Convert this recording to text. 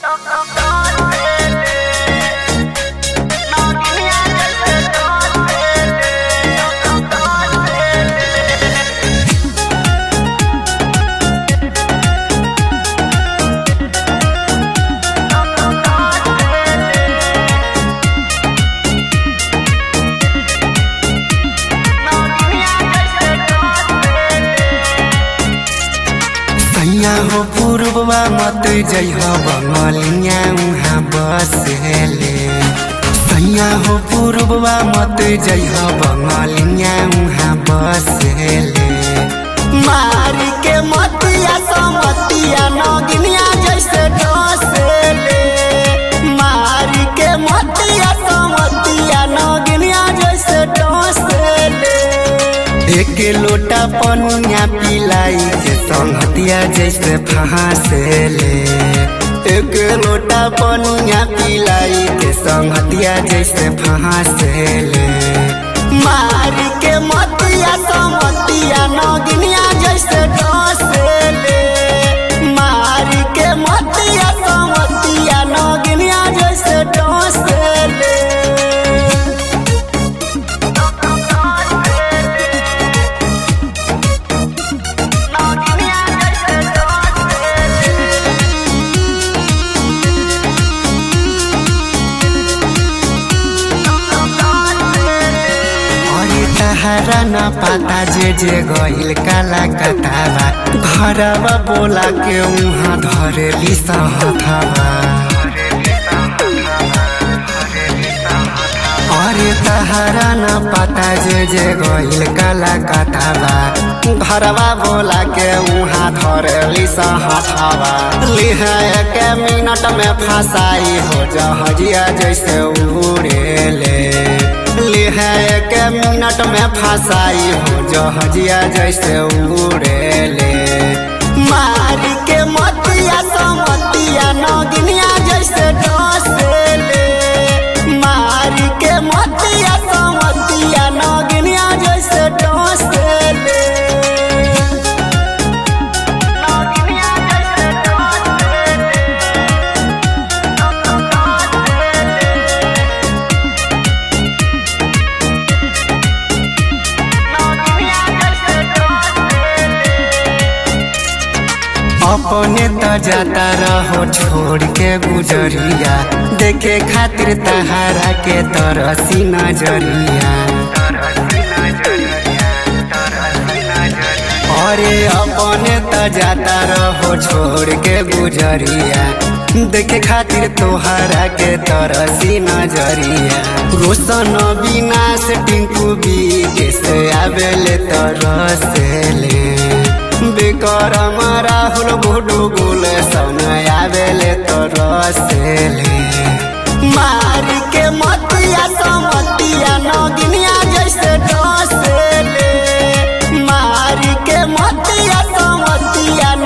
सैया हो पूर्ववा मत जइह बंगलिया उहाँ बसेले सैया हो पूर्ववा मत जइह बंगलिया उहाँ बसेले मारी के मतिया समतिया नगिनिया जैसे डसेले मारी के मतिया समतिया नगिनिया जैसे डसेले एक लोटा पनिया पिलाई के संगतिया जैसे फहासेले एक लोटा पनिया पिलाई के संगतिया जैसे फहासेले मारी के मतिया समतिया नगिनिया जैसे डसेले मारी के मतिया समतिया नगिनिया जैसे डसेले अरे तहरा न पता जे जे गइल काला कटावा घरवा बोला के उहाँ धरेली सहथवा अरे तहरा न पता जे जे गइल काला कटावा घरवा बोला के उहाँ धरेली सहथवा लिहा एक मिनट में फसाई हो जहजिया जैसे उड़ेले लिहा एक मिनट में फसाई हो जहजिया जैसे उड़ेले मारी के मतिया समतिया नगिनिया जैसे डसेले मारी के मतिया समतिया नगिनिया जैसे डसेले नगिनिया जैसे डसेले अपने त जाता रहो छोड़ के गुजरिया देखे खातिर तहारा के तरसी नजरिया अरे अपने त जाता रहो छोड़ के गुजरिया देखे खातिर तोहरा के तरसी नजरिया रोशन विनाश टिंकू बी के से आवेले तरसेले विक्रम राहुल गुडु गुल समय आवेले तो रसेले मारी के मतिया समतिया नगिनिया जैसे डसेले मारी के मतिया समतिया